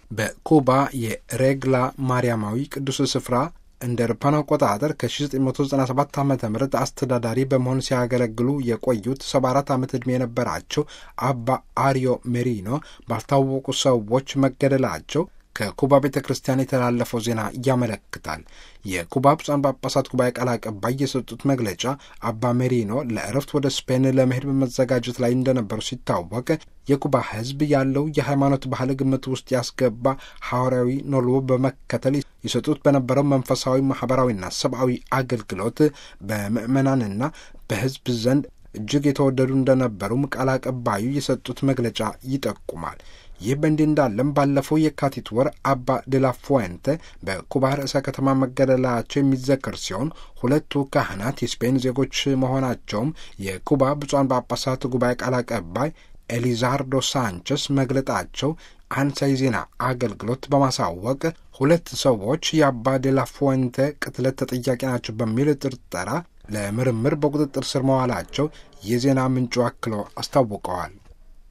በኩባ የሬግላ ማርያማዊ ቅዱስ ስፍራ እንደ አውሮፓውያን አቆጣጠር ከ1997 ዓ ም አስተዳዳሪ በመሆን ሲያገለግሉ የቆዩት 74 ዓመት ዕድሜ የነበራቸው አባ አሪዮ ሜሪኖ ባልታወቁ ሰዎች መገደላቸው ከኩባ ቤተ ክርስቲያን የተላለፈው ዜና ያመለክታል። የኩባ ብፁዓን ጳጳሳት ጉባኤ ቃል አቀባይ የሰጡት መግለጫ አባ ሜሪኖ ለእረፍት ወደ ስፔን ለመሄድ በመዘጋጀት ላይ እንደነበሩ ሲታወቅ የኩባ ሕዝብ ያለው የሃይማኖት ባህል ግምት ውስጥ ያስገባ ሐዋርያዊ ኖሎ በመከተል ይሰጡት በነበረው መንፈሳዊ ማኅበራዊና ሰብአዊ አገልግሎት በምዕመናንና በሕዝብ ዘንድ እጅግ የተወደዱ እንደነበሩም ቃል አቀባዩ የሰጡት መግለጫ ይጠቁማል። ይህ በእንዲህ እንዳለም ባለፈው የካቲት ወር አባ ዴላ ፉዌንቴ በኩባ ርዕሰ ከተማ መገደላቸው የሚዘከር ሲሆን ሁለቱ ካህናት የስፔን ዜጎች መሆናቸውም የኩባ ብፁዓን ጳጳሳት ጉባኤ ቃል አቀባይ ኤሊዛርዶ ሳንቸስ መግለጣቸው አንሳይ ዜና አገልግሎት በማሳወቅ ሁለት ሰዎች የአባ ዴላ ፉዌንቴ ቅትለት ተጠያቂ ናቸው በሚል ጥርጠራ ለምርምር በቁጥጥር ስር መዋላቸው የዜና ምንጩ አክሎ አስታውቀዋል።